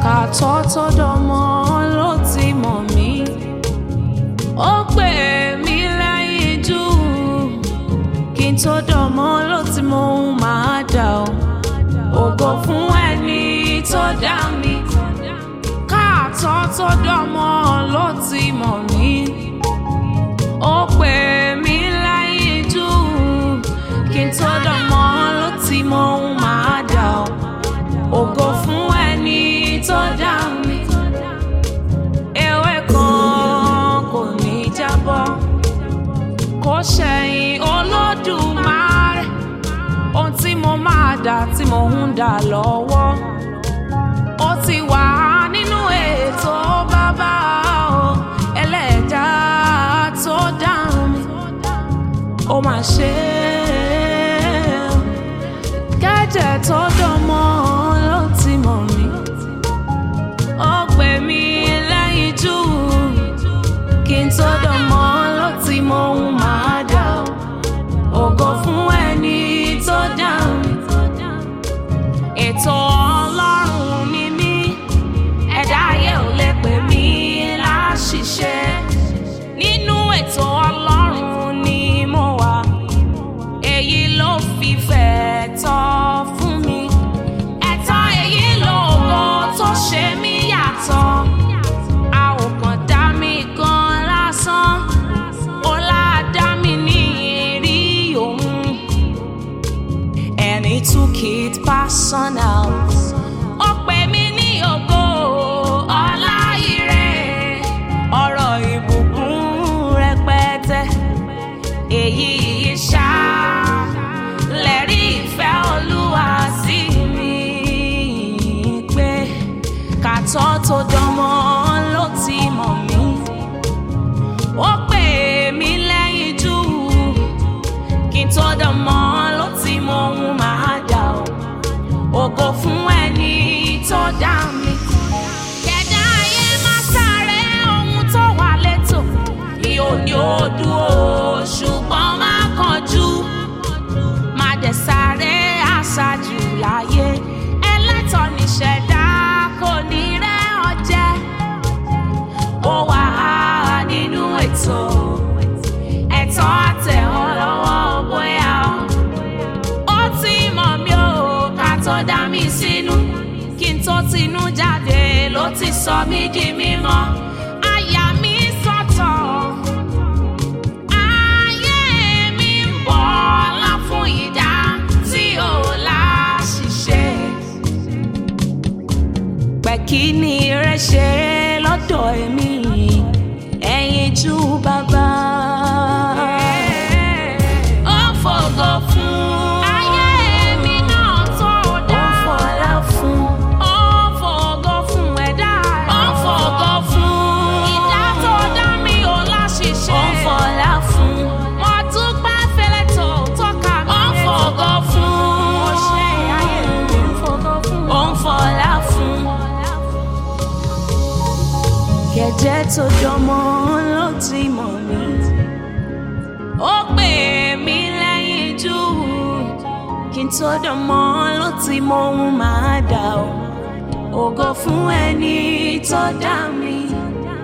kàtọ́ tó dọmọ ló ti mọ̀ mí ó pè mí lẹ́yìn jù kí n tó dọmọ ló ti mọ ohun máa dà ó ògo fún ẹni tó dá mi káàtọ́ tó dọmọ ló ti mọ̀ mí ó pè mí lẹ́yìn jù kí n tó dọmọ ló ti mọ ohun máa dà ó ògo fún ẹni tó dá mi ewé kan kò ní jábọ́ kò ṣẹ̀yìn olódùmarè ohun tí mo máa dà tí mo ń dà lọ́wọ́ ó ti wà nínú ètò bàbá o ẹlẹ́dà tó dá mi ó máa ṣe é kẹ́jẹ̀ tó dánmọ́ ló ti mọ̀ mí ó pè mí lẹ́yìn jù kí n tó dánmọ́ ló ti mọ ohun máa dà ó ògo fún ẹni tó dá mi ètò ọlọ́run ni mí ẹ̀dá ayé ò lè pè mí láṣìṣe nínú ètò ọlọ́run ni mo wà èyí ló fi fẹ́ tọ́ fún mi ẹ̀tọ́ èyí lógo tó ṣe mí yàtọ̀ a ò kàn dá mi gan lásán ọlá dá mi ní ìrí òun and he took it personal. Ó pè mí ní ògo ọlá ire, ọ̀rọ̀ ìbùkún rẹpẹtẹ. Èyí ṣá lẹ́rí ìfẹ́ Olúwa sí mi pé kàtọ́ tó dánmọ́ ló ti mọ̀ mí. Ó pè mí lẹ́yìn jù kí n tó dán mọ́ ló ti mọ ohun máa dà ó ògo fún ẹni tó dá mi. kẹ̀dá ayé máa sáré ohun tó wà létò ìhò ní odò o ṣùgbọ́n má kánjú má dẹ̀ sáré àṣàjù láyé ẹlẹ́tọ̀ níṣẹ̀dá kò ní rẹ́ ọ jẹ ó wà nínú ètò ẹ̀tọ́ àtẹ̀wọ́ lọ́wọ́ bóyá o. ó ti mọ̀ mí o ká tó dá mi sínú kí n tó tinú jáde ló ti sọ mí di mímọ́. Àyà mi sọ̀tọ̀, ayé mi ń bọ̀ ọlá fún ìdá tí ò láṣìṣe. Pẹ̀kí ni rẹ̀ ṣe lọ́dọ̀ èmi ẹ̀yìn jú bàbá. Ó fògo fún. Ayé mi náà tó dá. Ó fọlá fún. Ó fògo fún ẹ̀dá rẹ̀. Ó fògo fún. Ìdá tó dá mi ò láṣìṣe. Ó fọlá fún. Mo dúpẹ́ fẹ́lẹ́ tó tọ́ka mi. Ó fògo fún. Mo ṣe ayé mi ń fògo fún. Ó ń fọlá fún kẹ̀jẹ́ tó jọmọ ló ti mọ̀ mí. ó pè mí lẹ́yìn jù kí n tó dánmọ́ ló ti mọ ohun máa dà ó. ògo fún ẹni tó dá mi.